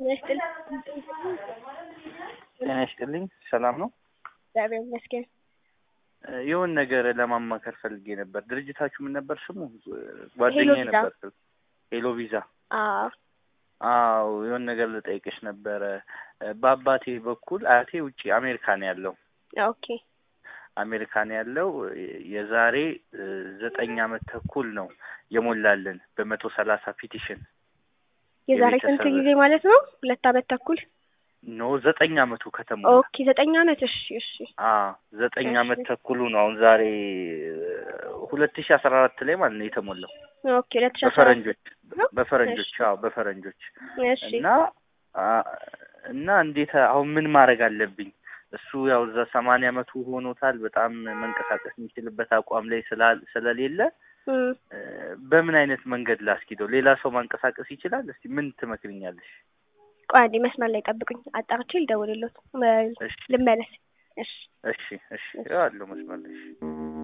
ይስጥልኝ። ጤና ይስጥልኝ። ሰላም ነው? እግዚአብሔር ይመስገን። የሆነ ነገር ለማማከር ፈልጌ ነበር። ድርጅታችሁ ምን ነበር ስሙ? ጓደኛዬ ቪዛ። ነበር። ሄሎ ቪዛ። አዎ አዎ የሆነ ነገር ልጠይቅሽ ነበረ። በአባቴ በኩል አያቴ ውጪ አሜሪካ ነው ያለው። ኦኬ አሜሪካ ነው ያለው። የዛሬ እ, ዘጠኝ አመት ተኩል ነው የሞላልን በመቶ ሰላሳ ፒቲሽን የዛሬ ስንት የቤተሰብ- ጊዜ ማለት ነው? ሁለት አመት ተኩል። ኖ ዘጠኝ አመቱ ከተሞላ ኦኬ ዘጠኝ አመት። እሺ እሺ አ ዘጠኝ እሺ። አመት ተኩሉ ነው አሁን ዛሬ ሁለት ሺ አስራ አራት ላይ ማለት ነው የተሞላው ኦኬ ሁለት ሺህ አስራ አራት በፈረንጆች ነው? በፈረንጆች እሺ አዎ በፈረንጆች እሺ እና አ እና እንዴት አሁን ምን ማድረግ አለብኝ? እሱ ያው እዛ ሰማንያ አመቱ ሆኖታል። በጣም መንቀሳቀስ የሚችልበት አቋም ላይ ስላል- ስለሌለ እም፣ እ፣ በምን አይነት መንገድ ላስኪደው? ሌላ ሰው ማንቀሳቀስ ይችላል? እስቲ ምን ትመክርኛለሽ? ቆይ አንዴ መስመር ላይ ጠብቁኝ፣ አጣርቼ ልደውልልዎት። መ- እሺ ልመለስ። እሺ እሺ እሺ ያለው መስመር ላይ እሺ።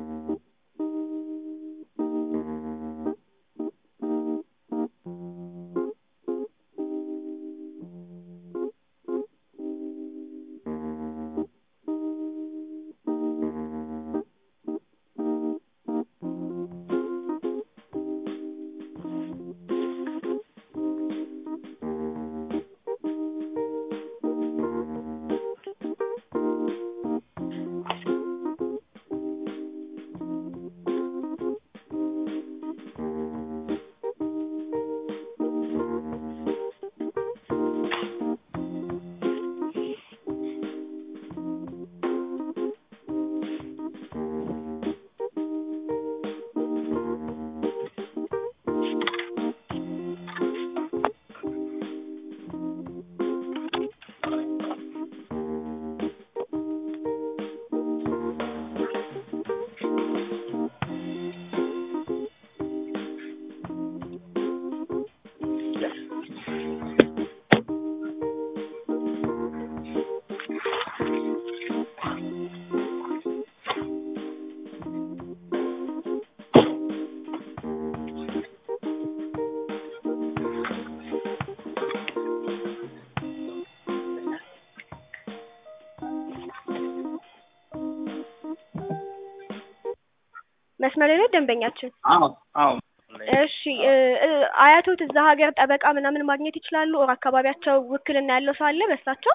መስመር ላይ ነው ደንበኛችን። አዎ አዎ እሺ እ፣ እ፣ አያቶት እዛ ሀገር ጠበቃ ምናምን ማግኘት ይችላሉ? ኦር አካባቢያቸው ውክልና ያለው ሰው አለ በእሳቸው?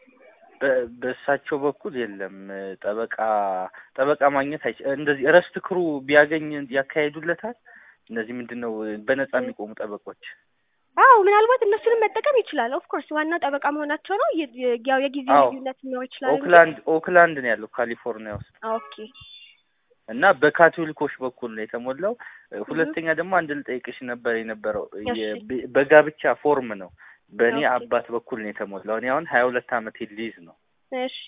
በ- በእሳቸው በኩል የለም ጠበቃ ጠበቃ ማግኘት አይች እንደዚህ እረስት ክሩ ቢያገኝ ያካሄዱለታል። እነዚህ ምንድን ነው በነጻ የሚቆሙ ጠበቆች አዎ ምናልባት እነሱንም መጠቀም ይችላል። ኦፍ ኮርስ ዋናው ጠበቃ መሆናቸው ነው። የ- የ- ያው የጊዜ አዎ። ልዩነት ሊኖር ይችላል እንጂ። ኦክላንድ ኦክላንድ ነው ያለው ካሊፎርኒያ ውስጥ ኦኬ እና በካቶሊኮች በኩል ነው የተሞላው። ሁለተኛ ደግሞ አንድ ልጠይቅሽ ነበር የነበረው እሺ። የብ- በጋብቻ ፎርም ነው በእኔ ኦኬ። አባት በኩል ነው የተሞላው። እኔ አሁን ሀያ ሁለት አመት ሊይዝ ነው እሺ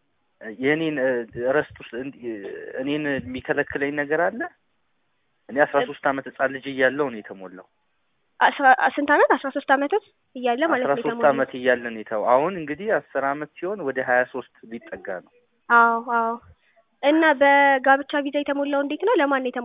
የእኔን እረስት ውስጥ እንዲ- እኔን የሚከለክለኝ ነገር አለ? እኔ አስራ ሶስት አመት ህጻን ልጅ እያለሁ ነው የተሞላው። አስራ ስንት አመት? አስራ ሶስት አመቶት እያለ ማለት አስራ ነው ሶስት የተሞላው። አመት እያለ ነው የተው አሁን እንግዲህ አስር አመት ሲሆን ወደ ሀያ ሶስት ሊጠጋ ነው። አዎ አዎ። እና በጋብቻ ቪዛ የተሞላው እንዴት ነው? ለማን ነው የተሞላው?